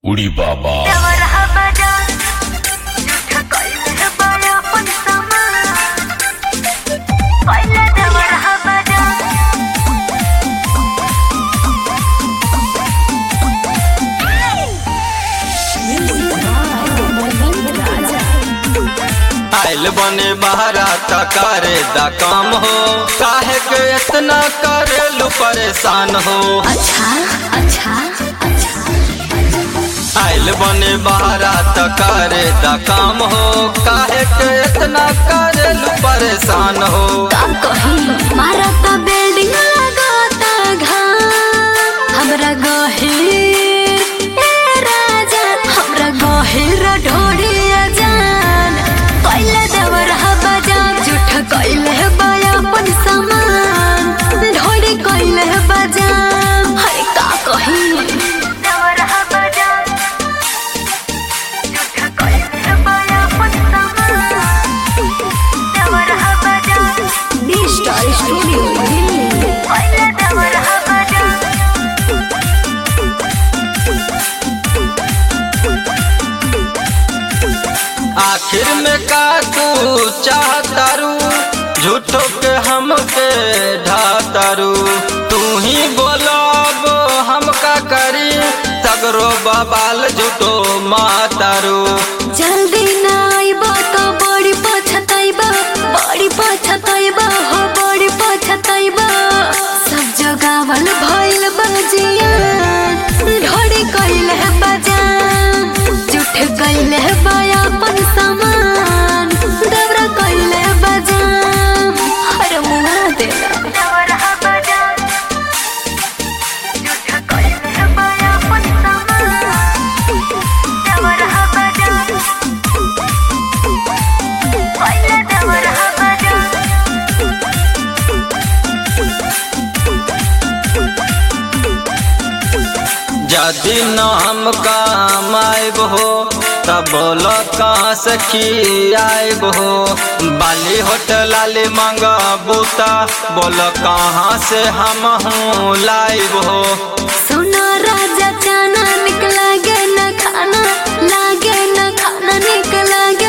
उडी बाबा आइल बने बहरा त करे दा काम हो काहे के इतना करेलू परेशान हो अच्छा अच्छा अच्छा आइल बने बहरा त करे दा काम हो काहे के इतना करेलू परेशान हो का कही मारता बिल्डिंग लगाता घाम हमरा गहिर ए राजा हमरा गहिर ढोड़िया जान कैले देवर हवा जान झूठ कैले बया अपन सामान ढोड़ी कैले बजाम हरे का कही देवर हवा जान झूठ कैले बया अपन सामान देवर हवा जान डी स्टार स्टूडियो दिल्ली कैले देवर हवा जान आखिर में का तू चाहतारू झूठो के हमके ढातारू तू ही बोलो अब हम का करी सगरो बबाल झूठो मातारू जल्दी ना आइबा तो बड़ी पछताइबा बड़ी पछताइबा हो बड़ी पछताइबा सब जगावल भइल बजिया ढोड़ी कइल है बजान झूठ कइल है बाया अपन सामान दबरा कइल है बजान हर मुआ देला दबरा बजान झूठ कइल है बाया अपन सामान दबरा बजान कइल दबरा बजान यदि न हम काम आइब हो तब बोलो कहाँ से खियाइब हो बाली होटल लाली मांग बूता बोलो कहाँ से हम हूँ लाइब हो सुनो राजा चाना निक लागे न खाना लागे न खाना निक लागे